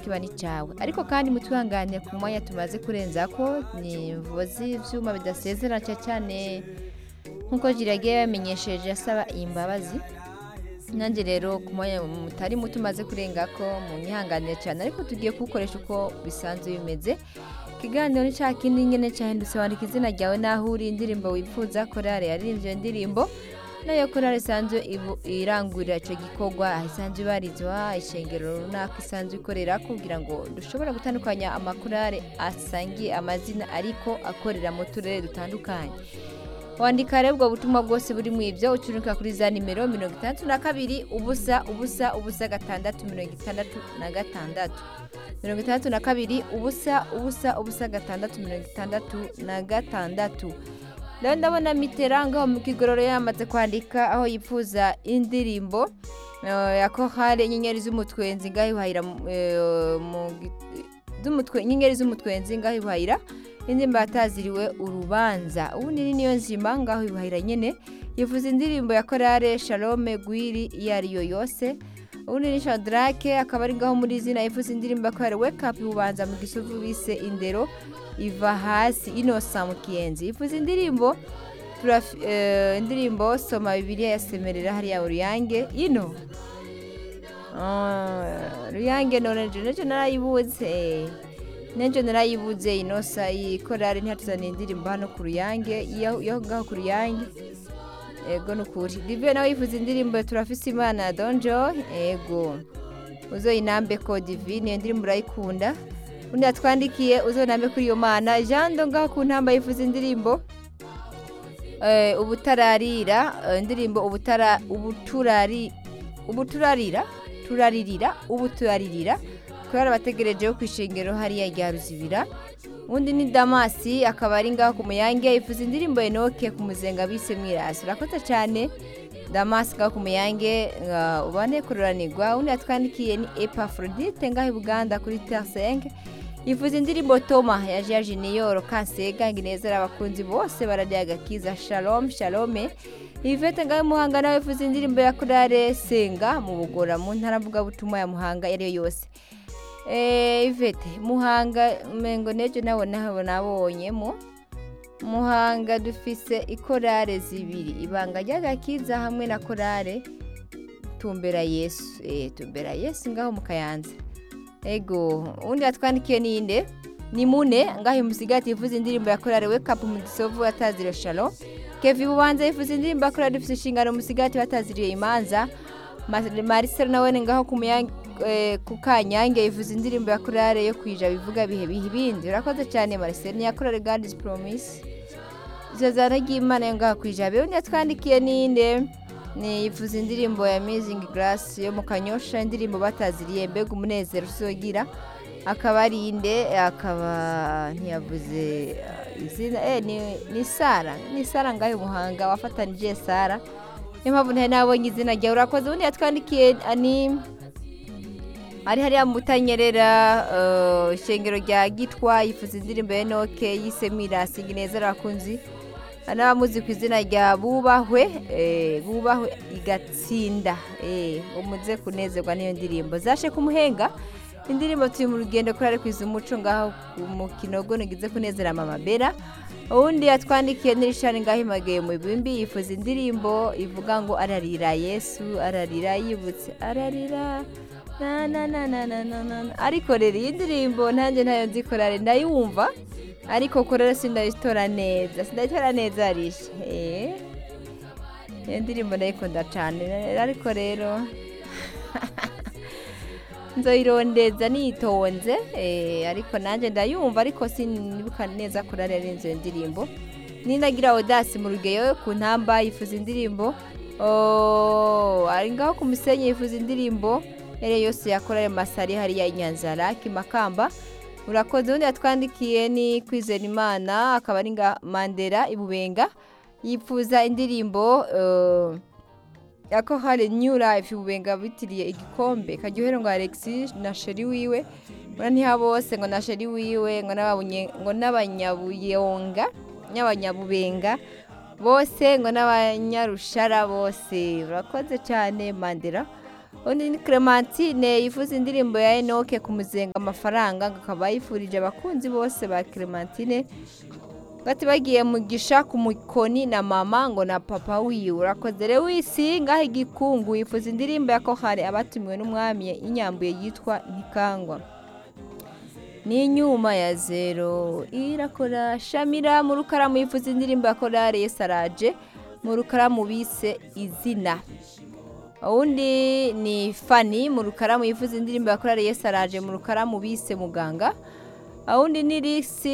kiba ni cyawe ariko kandi mutwihangane ku mwanya tumaze kurenza ko ni imvuzi ibyuma bidasezera cyane nk'uko jiragiye yamenyesheje asaba iyi mbabazi nanjye rero ku mwanya mutari muto umaze kurenga ko mu nyihanganire cyane ariko tugiye kuwukoresha uko bisanzwe bimeze ikiganiro ni cya kindi nyine cyahindutse wandika izina ryawe n'aho uri indirimbo wifuza korari yaririmbye iyo ndirimbo nayo korari isanzwe irangurira icyo gikorwa aho isanzwe ibarizwa ishengero runaka isanzwe ikorera kugira ngo dushobore gutandukanya amakorari asangiye amazina ariko akorera mu turere dutandukanye wandika rero ubwo butumwa bwose buri mu ibyo ucuruka kuri za nimero mirongo itandatu na kabiri ubusa ubusa ubusa gatandatu mirongo itandatu na gatandatu mirongo itandatu na kabiri ubusa ubusa ubusa gatandatu mirongo itandatu na gatandatu rero ndabona miteranga mu kigororo yamaze kwandika aho yifuza indirimbo ya kohare inyenyeri z'umutwenzi ngaho iwahira inyenyeri z'umutwenzi ngaho iwahira indirimbo yataziriwe urubanza ubundi ni niyo nzima ngaho ibahira nyine yivuza indirimbo ya korale shalome gwiri iyo ariyo yose ubundi ni shadarake akaba ari ngaho muri izina yivuza indirimbo ya korale wekapu ubanza mu gisuvu bise indero iva hasi inosa mu kiyenzi yivuza indirimbo indirimbo soma bibiriya yasemerera hariya uruyange ino ruyange none jenejene narayibuze n'ejo narayibuze inosa iyi korari ntihatuzaniye indirimbo hano ku ruyange iyo ngaho ku ruyange ego ni ukuri dive nawe yifuza indirimbo turafise imana donjo ego uzo inambe ko divi niyo ndirimbo urayikunda undi yatwandikiye uzo inambe kuri iyo mana jando ngaho ku ntamba yifuza indirimbo ubutararira indirimbo ubuturarira turaririra ubuturaririra kubera abategereje ku ishingiro hariya rya ruzibira undi ni damasi akaba ari ngaho ku muyange ifuza indirimbo enoke ku muzenga bise mwirasi urakoze cyane damasi ngaho ku muyange ubane kururanirwa undi yatwandikiye ni epafrodite ngaho i buganda kuri tersenge yifuza indirimbo toma ya jajeniyoro kansega nginezera abakunzi bose barariye agakiza shalom shalome ivete ngaho muhanga nawe yifuza indirimbo ya kurare senga mu bugora mu ntara mvugabutumwa ya muhanga iyo ariyo yose ivete muhanga mpengo n'ejo nabo nabonyemo muhanga dufise ikorare zibiri ibanga ry'agakiza hamwe na korare tumbera yesu tumbera yesu ngaho mu kayanza ego undi yatwandikiye ninde ni mune ngaho umusigati yivuza indirimbo ya korare wekapu mu gisovu atazira shalo kevi bubanza yifuza indirimbo ya korare dufite inshingano umusigati bataziriye imanza marisero nawe ni ngaho ku muyange ku kanyange yivuza indirimbo ya korale yo kwija bivuga bihe bihe ibindi urakoze cyane mariseri niya korale gadizi poromisi izo zana ry'imana yo ngaho kwija be undi yatwandikiye ninde ni yifuza indirimbo ya mizingi garasi yo mu kanyosha indirimbo bataziriye mbega umunezero usogira akaba ari inde akaba ntiyavuze izina ni sara ni sara ngaho umuhanga wafatanije sara niyo mpamvu ntari nabonye izina ryawe urakoze ubundi yatwandikiye ni ari hariya mutanyerera ishengero rya gitwa yifuza indirimbo ya enoke yise mirasi neza abakunzi n'abamuzi ku izina rya bubahwe bubahwe igatsinda umuze kunezerwa n'iyo ndirimbo zashe kumuhenga indirimbo turi mu rugendo kuri ari kwiza umuco ngaho mu kinogo ntigize kunezera amababera uwundi yatwandikiye n'irishani ngaho imagaye mu bibimbi yifuza indirimbo ivuga ngo ararira yesu ararira yibutse ararira na na na na na na na ariko rero iyi ndirimbo nanjye ntayo nzikorare ndayumva ariko korera sindayitora neza sindayitora neza rishe eee iyo ndirimbo ndayikunda cyane ariko rero nzoyirondeza nitonze ariko nanjye ndayumva ariko sinibuka neza korera neza iyo ndirimbo nindagira odasi mu rugeyo ku ntamba yifuza indirimbo ari ngaho ku musenyi yifuza indirimbo yari yose yakora ayo masari hariya inyanza raki makamba urakoze ubundi yatwandikiye ni kwizera imana akaba ari nga mandela ibubenga yifuza indirimbo yako hari new life ibubenga bitiriye igikombe karyohera ngo alexi na sheri wiwe ngo ntiha bose ngo na sheri wiwe ngo n'abanyabuyonga n'abanyabubenga bose ngo n'abanyarushara bose urakoze cyane mandela undi ni clementine yifuza indirimbo ya enoke kumuzenga amafaranga ngo akaba yifurije abakunzi bose ba clementine bati bagiye mugisha ku mukoni na mama ngo na papa wiwe urakoze rero wisi ngaho igikungu yifuza indirimbo ya kohari abatumiwe n'umwami inyambuye yitwa ntikangwa n'inyuma ya zero irakora shamira mu rukaramu yifuza indirimbo ya korari yesaraje mu rukaramu bise izina uwundi ni fani mu rukaramu yifuza indirimbo ya korari yesaraje mu rukaramu bise muganga uwundi ni risi